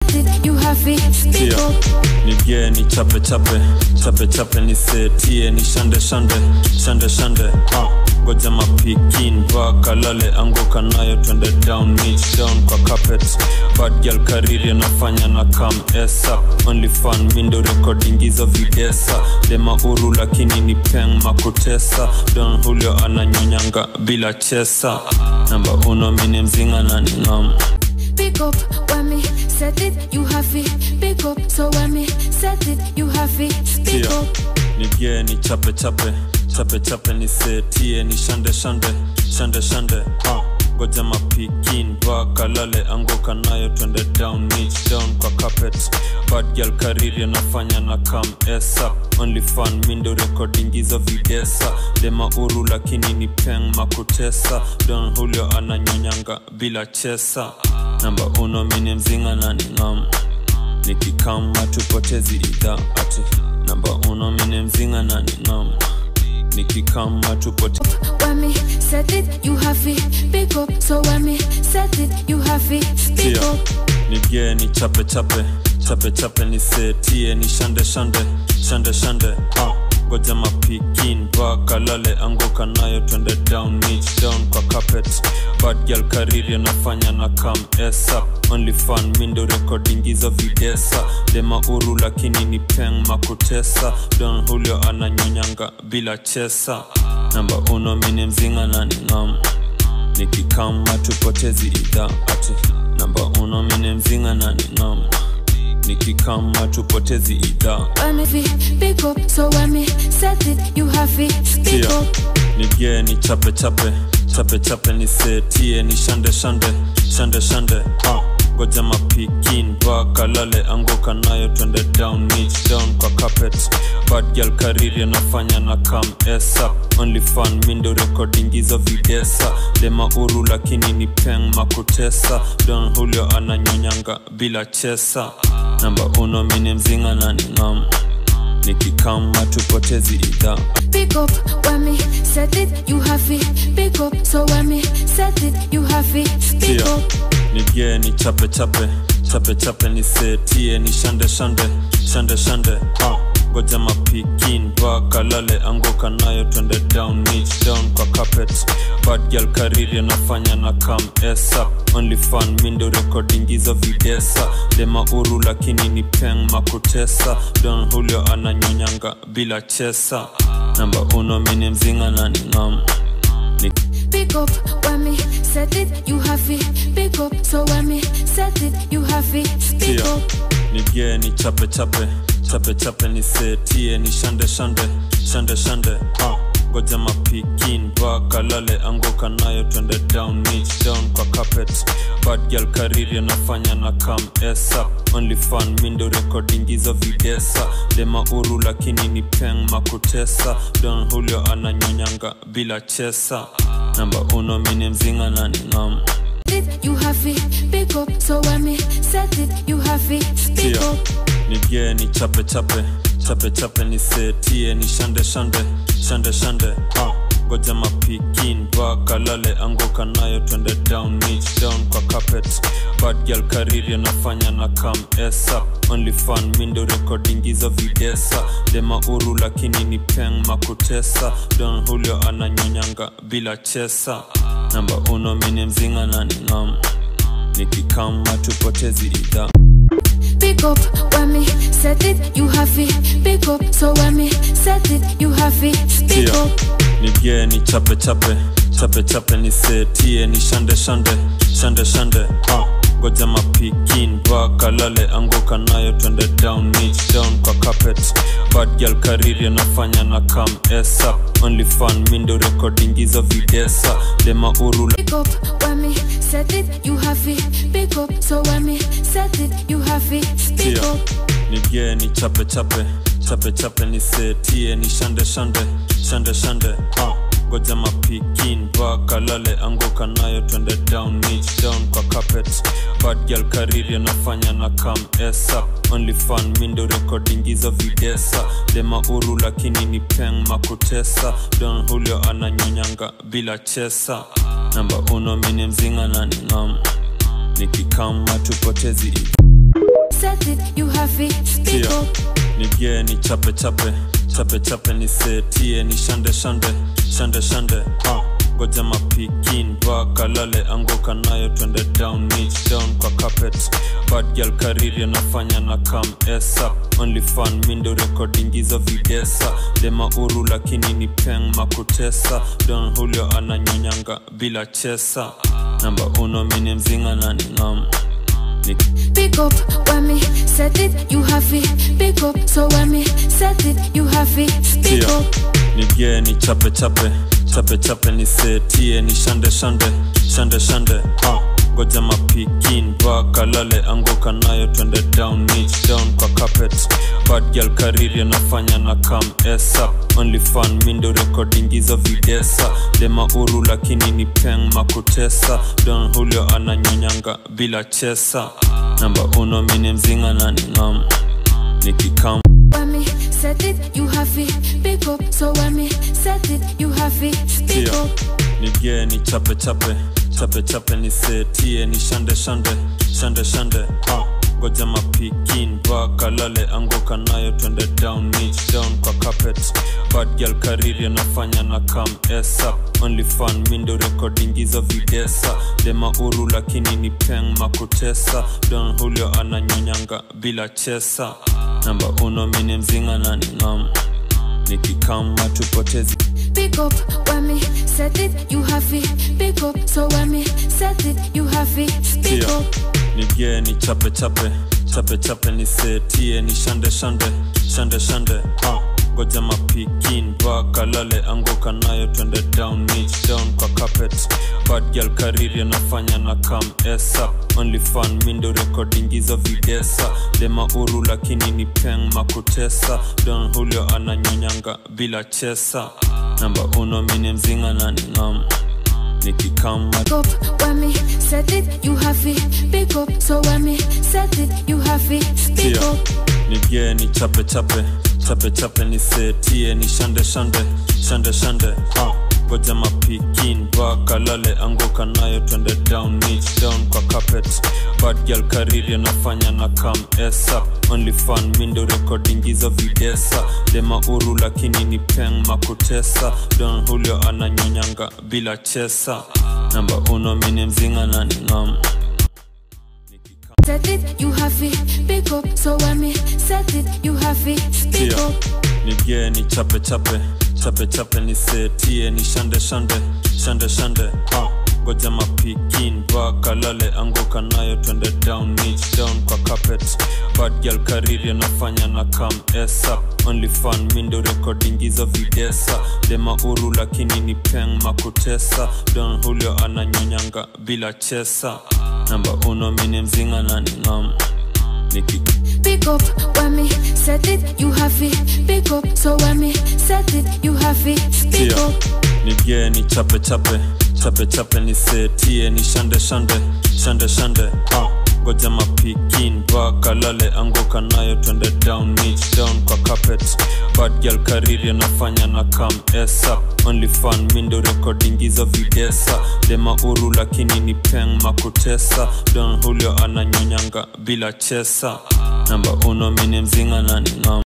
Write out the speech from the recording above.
set it, you have it. Speak Tia. up. nigie ni chape chape chape chape nisetie ni shande shande shande shande ah. ngoja mapikin vakalale anguka nayo twende down niche down kwa carpet bad girl kariri anafanya na kam esa only fan mindo recording hizo videsa dema uru lakini ni peng makutesa don hulio ananyonyanga bila chesa namba uno mini mzinga na ningam Pick up when me set it, you have it. Pick up so when me set it, you have it. Speak Tia. up. nigie ni chape chape chape chape nisetie ni shande shande shande shande ah. ngoja mapikin vakalale anguka nayo twende down niche down kwa carpet bad girl kariri anafanya na kam esa only fan mindo recording hizo videsa dema uru lakini ni peng makutesa don hulio ananyonyanga bila chesa namba uno mini mzinga na ningam nikikama tupotezi idha ati namba uno mini mzinga na ningam nikikama tupote When me set it, you have it. Pick up so when me set it, you have it. Speak Tia. up. nigie ni chape chape chape chape nisetie ni shande shande shande shande ah. ngoja mapikin vakalale anguka nayo twende down niche down kwa carpet bad girl kariri anafanya na kam esa only fan mindo recording hizo videsa dema uru lakini ni peng makutesa don hulio ananyonyanga bila chesa namba uno mini mzinga na ningam nikikama tupotezi idha ati namba uno mini mzinga na ningam nikikama tupotezi idha When me fi- pick up so when me set it, you have it. Speak Tia. up. nigie ni chape chape chape chape nisetie ni shande shande shande shande ah. ngoja mapikin vakalale anguka nayo twende down niche down kwa carpet bad girl kariri anafanya na kam esa only fan mindo recording hizo videsa dema uru lakini ni peng makutesa don hulio ananyonyanga bila chesa namba uno mini mzinga na ningam nikikama tupotezi idha Pick up when me set it, you have it. Pick up so when me set it, you have it. Speak Tia. up. nigie ni chape chape chape chape nisetie ni shande shande shande shande ah. ngoja mapikin vakalale anguka nayo twende down niche down kwa carpet bad girl kariri anafanya na kam esa only fan mindo recording hizo videsa dema uru lakini ni peng makutesa don hulio ananyonyanga bila chesa namba uno mini mzinga na ningam ni Pick up when me set it, you have it. Pick up so when me set it, you have it. Speak Tia. up. nigie ni chape chape chape chape nisetie ni shande shande shande shande ah. ngoja mapikin vakalale anguka nayo twende down niche down kwa carpet bad girl kariri anafanya na kam esa only fan mindo recording hizo videsa dema uru lakini ni peng makutesa don hulio ananyonyanga bila chesa namba uno mini mzinga na ningam It, you have it. Pick up so when me set it, you have it. Speak Tia. up. nigie ni chape chape chape chape nisetie ni shande shande shande shande ah. ngoja mapikin vakalale anguka nayo twende down niche down kwa carpet bad girl kariri anafanya na kam esa only fan mindo recording hizo videsa dema uru lakini ni peng makutesa don hulio ananyonyanga bila chesa namba uno mini mzinga na ningam nikikama tupotezi idha Pick up when me set it, you have it. Pick up so when me set it, you have it. Speak Tia. up. nigie ni chape chape chape chape nisetie ni shande shande shande shande ah. ngoja mapikin vakalale anguka nayo twende down niche down kwa carpet bad girl kariri anafanya na kam esa only fan mindo recording hizo videsa dema uru Pick up when me set it, you have it. Pick up so when me set it, you have it. Speak Tia. up. nigie ni chape chape chape chape nisetie ni shande shande shande shande ah. ngoja mapikin vakalale anguka nayo twende down niche down kwa carpet bad girl kariri anafanya na kam esa only fan mindo recording hizo videsa dema uru lakini ni peng makutesa don hulio ananyonyanga bila chesa namba uno mini mzinga na ningam nikikama tupotezi nige ni chape chape chape chape nisetie ni shande shande shande shande uh. goja mapikin vakalale anguka nayo twende down niche down kwa carpet bad girl kariri anafanya na kam esa only fan mindo recording hizo videsa dema uru lakini ni peng makutesa don hulio ananyonyanga bila chesa namba uno mini mzinga na ningam Pick up when me set it, you have it. Pick up, so when me set it, you have it. Pick Tia. up. nige ni chape chape chape chape nisetie ni shande shande shande shande uh. goja mapikin vakalale anguka nayo twende down niche down kwa carpet bad girl kariri anafanya na kam esa only fan mindo recording hizo videsa dema uru lakini ni peng makutesa don hulio ananyonyanga bila chesa namba uno mini mzinga na ningam nikikam When me set it, you have it. Pick up, so when me set it, you have it. Pick Tia. up. nige ni chape chape chape chape nisetie ni shande shande shande shande uh. goja mapikin vakalale anguka nayo twende down niche down kwa carpet bad girl kariri anafanya na kam esa only fan mindo recording hizo videsa dema uru lakini ni peng makutesa don hulio ananyonyanga bila chesa namba uno mini mzinga na ningam nikikama tupotezi Pick up when me set it, you have it. Pick up, so when me set it, you have it. Pick Tia. up. nige ni chape chape chape chape nisetie ni shande shande shande shande uh. goja mapikin vakalale anguka nayo twende down niche down kwa carpet bad girl kariri anafanya na kam esa only fan mindo recording hizo videsa dema uru lakini ni peng makutesa don hulio ananyonyanga bila chesa namba uno mini mzinga na ningam nikikama Pick up when me set it, you have it. Pick up, so when me set it, you have it. Pick Tia. up. nige ni chape chape chape chape nisetie ni shande shande shande shande uh. goja mapikin vakalale anguka nayo twende down niche down kwa carpet bad girl kariri anafanya na kam esa only fan mindo recording hizo videsa dema uru lakini ni peng makutesa don hulio ananyonyanga bila chesa namba uno mini mzinga na ningam Set it, you have it. Pick up, so when me set it, you have it. Pick Tia. up. nige ni chape chape chape chape nisetie ni shande shande shande shande uh. goja mapikin vakalale anguka nayo twende down niche down kwa carpet bad girl kariri anafanya na kam esa only fan mindo recording hizo videsa dema uru lakini ni peng makutesa don hulio ananyonyanga bila chesa namba uno mini mzinga na ningam niki Pick up when me set it, you have it. Pick up, so when me set it, you have it. Pick Tia. up. nige ni chape chape chape chape nisetie ni shande shande shande shande uh. goja mapikin vakalale anguka nayo twende down niche down kwa carpet bad girl kariri anafanya na kam esa only fan mindo recording hizo videsa dema uru lakini ni peng makutesa don hulio ananyonyanga bila chesa namba uno mini mzinga na ningam